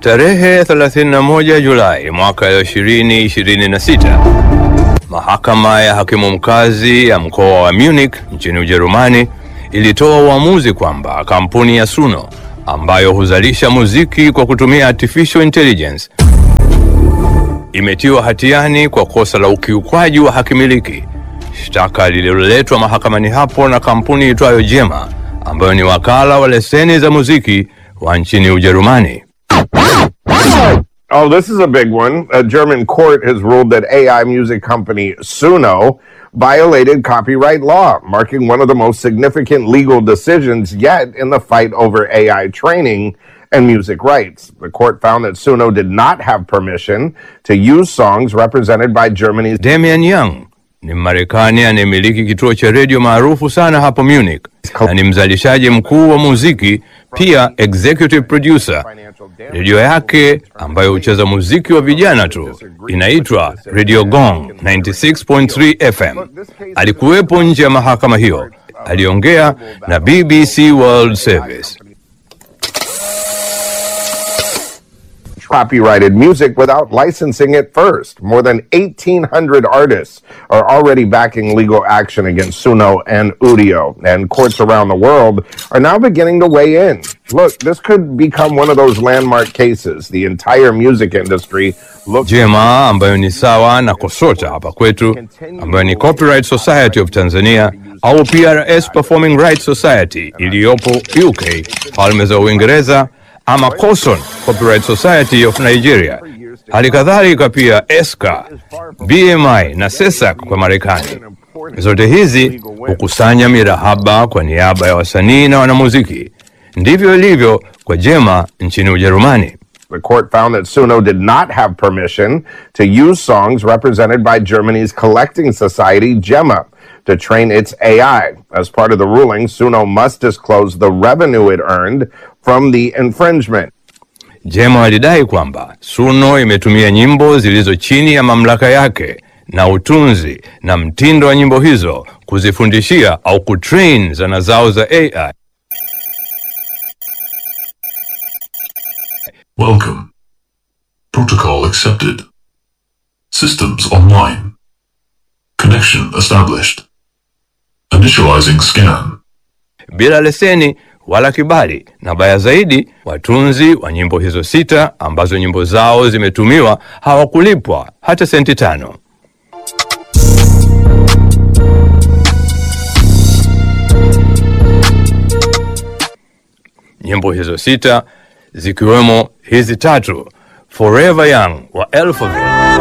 Tarehe 31 Julai mwaka 2026, mahakama ya hakimu mkazi ya mkoa wa Munich nchini Ujerumani ilitoa uamuzi kwamba kampuni ya Suno ambayo huzalisha muziki kwa kutumia artificial intelligence imetiwa hatiani kwa kosa la ukiukwaji wa haki miliki, shtaka lililoletwa mahakamani hapo na kampuni itwayo Jema ambayo ni wakala wa leseni za muziki wa nchini Ujerumani. Oh, this is a big one. A German court has ruled that AI music company Suno violated copyright law, marking one of the most significant legal decisions yet in the fight over AI training and music rights. The court found that Suno did not have permission to use songs represented by Germany's Damian Young ni Mmarekani anayemiliki kituo cha redio maarufu sana hapo Munich na ni mzalishaji mkuu wa muziki, pia executive producer. Redio yake ambayo hucheza muziki wa vijana tu inaitwa Radio Gong 96.3 FM. Alikuwepo nje ya mahakama hiyo, aliongea na BBC World Service. copyrighted music without licensing it first. More than 1,800 artists are already backing legal action against Suno and Udio, and courts around the world are now beginning to weigh in. Look, this could become one of those landmark cases. The entire music industry looks Jema ambayo ni sawa na KOSOTA hapa kwetu, ambayo ni Copyright Society of Tanzania au PRS Performing Rights Society iliyopo UK, Falme za Uingereza, ama COSON Copyright Society of Nigeria, hali kadhalika pia ESCA, BMI na SESAC kwa Marekani. Zote hizi hukusanya mirahaba kwa niaba ya wasanii na wanamuziki. Ndivyo ilivyo kwa Jema nchini Ujerumani. The court found that Suno did not have permission to use songs represented by Germany's collecting society, Gemma, to train its AI. As part of the ruling, Suno must disclose the revenue it earned from the infringement. Jema walidai kwamba Suno imetumia nyimbo zilizo chini ya mamlaka yake na utunzi na mtindo wa nyimbo hizo kuzifundishia au kutrain zana zao za AI. Welcome. Protocol accepted. Systems online. Connection established. Initializing scan. bila leseni wala kibali, na baya zaidi, watunzi wa nyimbo hizo sita ambazo nyimbo zao zimetumiwa hawakulipwa hata senti tano. Nyimbo hizo sita zikiwemo hizi tatu: Forever Young wa Alphaville